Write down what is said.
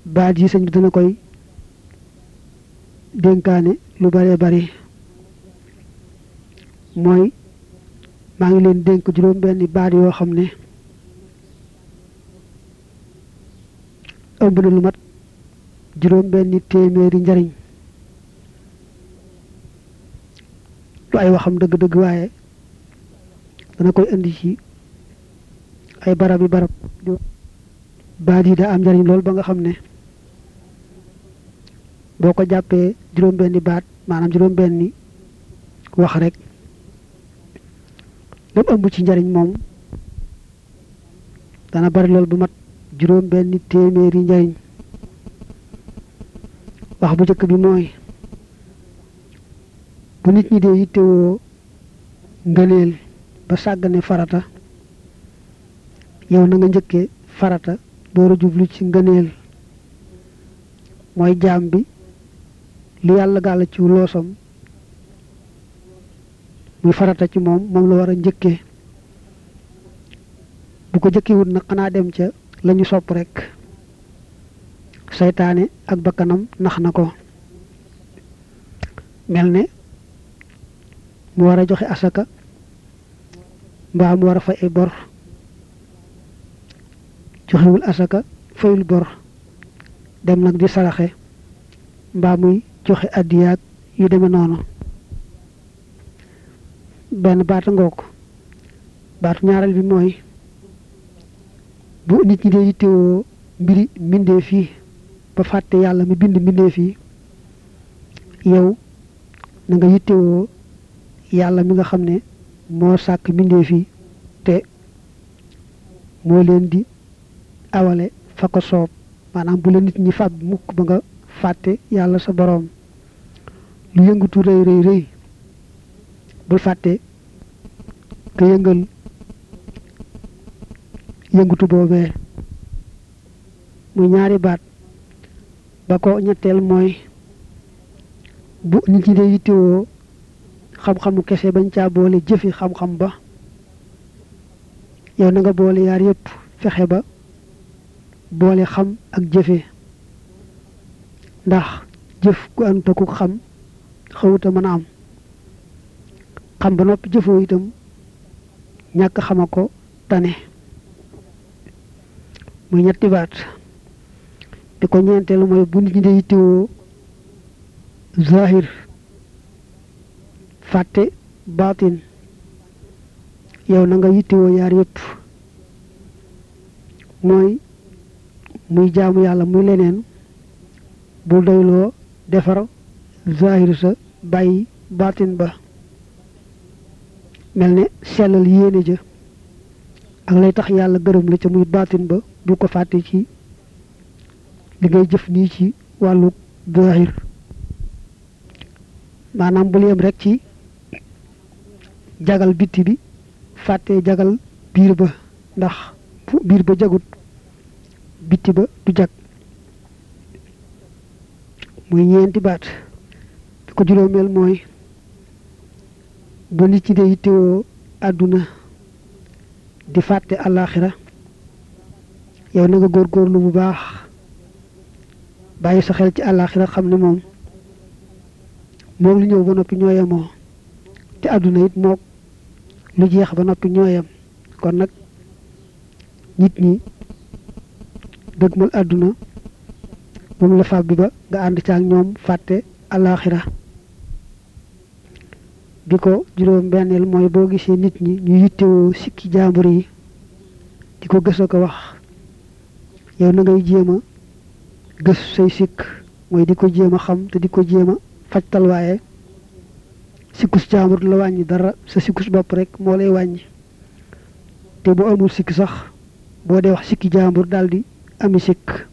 baat yi sëñ bi dana koy dénkaane lu bare bari mooy maa ngi leen dénk juróom benni baat yoo xam ne ëmb na lu mat juróom benni téeméeri njariñ lu ay waxam dëgg-dëgg waaye dana koy indi ci ay barab yi barab baat yi daa am njariñ lool ba nga xam ne boo ko jàppee juróom benni baat maanaam juróom benni wax rek lépp ëmb ci njariñ moom dana bari lool bu mat juróom benni téeméeri njariñ wax bu njëkk bi mooy bu nit ñi dee yittewoo ngëneel ba sàggane farata yow na nga njëkkee farata door a jublu ci ngëneel mooy jaam bi li yàlla gàll ci loosam muy farata ci moom moom la war a njëkkee bu ko jëkkiwut nag xanaa dem ca la ñu sopp rekk seytaane ak bakkanam nax na ko mel ne mu war a joxe asaka mbaa mu war a fay ay bor joxewul asaka fayul bor dem nag di saraxe mbaa muy joxe addiyaag yu demee noonu benn baata ngoog baatu ñaareel bi mooy bu nit ñi dee yittewoo mbiri mbindee fii ba fàtte yàlla mi bind mbindee fii yow na nga yittewoo yàlla mi nga xam ne moo sàkk mbindee fii te moo leen di awale fa ko soob maanaam bu la nit ñi fàb mukk ba nga fàtte yàlla sa boroom lu yëngatu rëy rëy rëy bul fàtte ka yëngal yëngatu boobee muy ñaari baat ba ko ñetteel mooy bu nit ñi dee yittewoo xam-xamu kese bañ caa boole jëfi xam-xam ba yow na nga boole yaar yépp fexe ba boole xam ak jëfe ndax jëf ku anta ku xam xawuta mën a am xam ba noppi jëfoo itam ñàkk xama ko tane muy ñetti baat di ko ñeenteelu mooy bu nit ñi dee yittewoo zahir fàtte baatin yow na nga yittewoo yaar yépp mooy muy jaamu yàlla muy leneen bul doyloo defar zahir sa bàyyi baatin ba mel ne sellal yéene ja ak lay tax yàlla gërëm la ca muy baatin ba bu ko fàtte ci li ngay jëf nii ci wàllu zahir maanaam bul yem rek ci jagal bitti bi fàtte jagal biir ba ndax biir ba jagut bitti ba du jag muy ñeenti baat bi ko juróomeel mooy bu nit ci dee yittewoo àdduna di fàtte àllaaxira yow na nga góorgóorlu bu baax bàyyi sa xel ci àllaaxira xam ne moom moom lu ñëw ba noppi ñoo yemoo te àdduna it mook lu jeex ba noppi ñoo yem kon nag nit ñi dëgmal àdduna moom la fab bi ba nga ànd ca ak ñoom fàtte àllaaxira bi ko juróom benneel mooy boo gisee nit ñi ñu yittewoo sikki jaambur yi di ko gës a ko wax yow na ngay jéem a gës say sikk mooy di ko jéem a xam te di ko jéem a fajtal waaye sikkus jaambur la wàññi dara sa sikkus bopp rek moo lay wàññi te bu amul sikk sax boo dee wax sikki jaambur daldi ami sikk